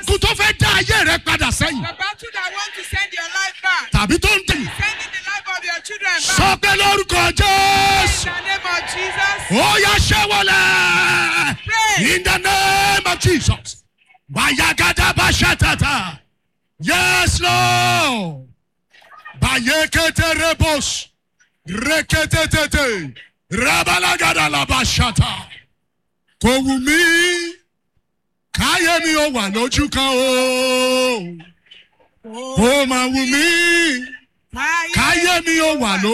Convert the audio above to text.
ogun tó fẹ́ dá ayé rẹ padà sẹ́yìn The battle that want to send your life back. tàbí tó ń tẹ̀yìn Sending the life of your children back. sọ pé lórúkọ In jésù the name of Jesus. ó yá ṣẹ́wọ́lẹ̀ Pray. in the name of jesus bayagada bashatata yes lord bayekete rebos reketetete rabalagada labashata kò wù mí káyé mi ò wà lójú kan o kò mà wù mí káyé mi ò wà lójú.